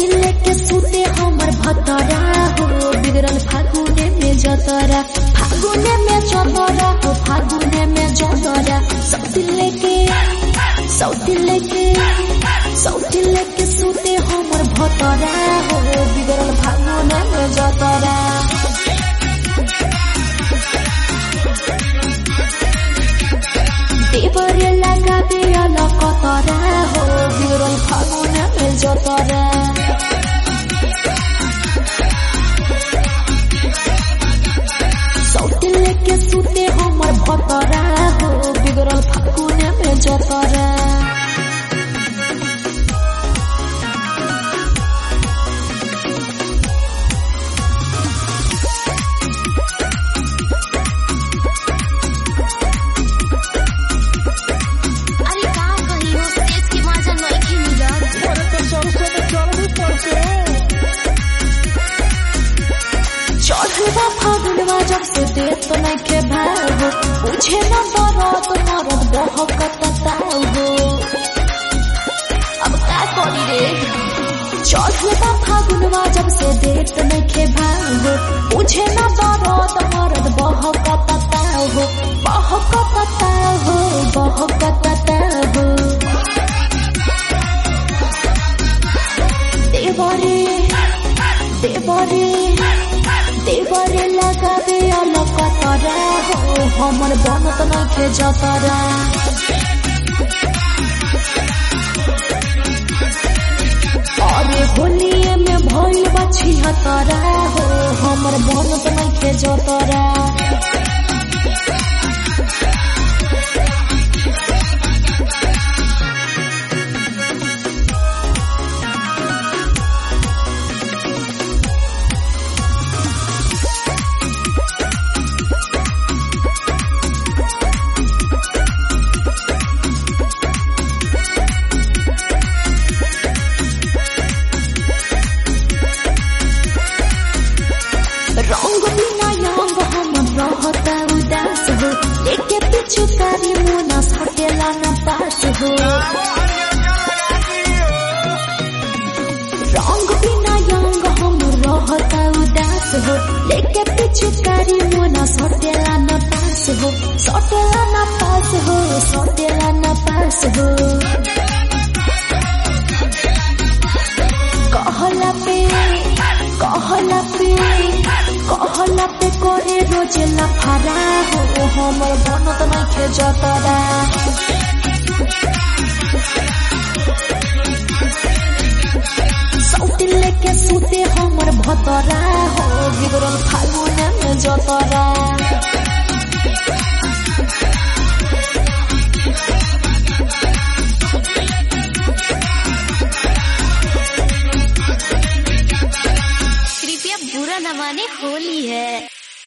सौतिल लेके सुते हमर भतरा हो बिगड़ल फागुने में जतरा फागुने में जतरा हो फागुने में जतरा सौतिल लेके सौतिल लेके सौतिल लेके सुते हमर भतरा हो बिगड़ल फागुने में जतरा देवरे लगाबे अलग कतरा हो बिगड़ल फागुने में जतरा सौतिल लेके सुते हमर भतरा हो बिगड़ल फागुने में जतरा अरे का कही हो देश के मजा नइखे मिलत चढ़वा फागुनवा जब से देत नइखे भागो पूछे न दरद मरद बहकत तागो अब का करी रे चढ़वा फागुनवा जब से देत नइखे भागो पूछे न दरद मरद बहकत तागो बहकत तागो बहकत तागो देवरे देवरे देवरे लगाबे अलग कतरा हो हमर बनत नइखे जतरा अरे होलिए में भइल बा छिहतरा हो हमर बनत नइखे जतरा रंग बिना यंग हम रहता उदास हो लेके पीछू कारी मुना सटेला न पास हो रंग बिना यंग हम रहता उदास हो लेके पीछू कारी मुना सटेला न पास हो सटेला न पास हो सटेला न पास हो कहला पे कहला पे कहला पे करे रोज लफारा हो हमर बनत नइखे जतरा सौतिल लेके सुते हमर भतरा हो बिगड़ल फागुने में जतरा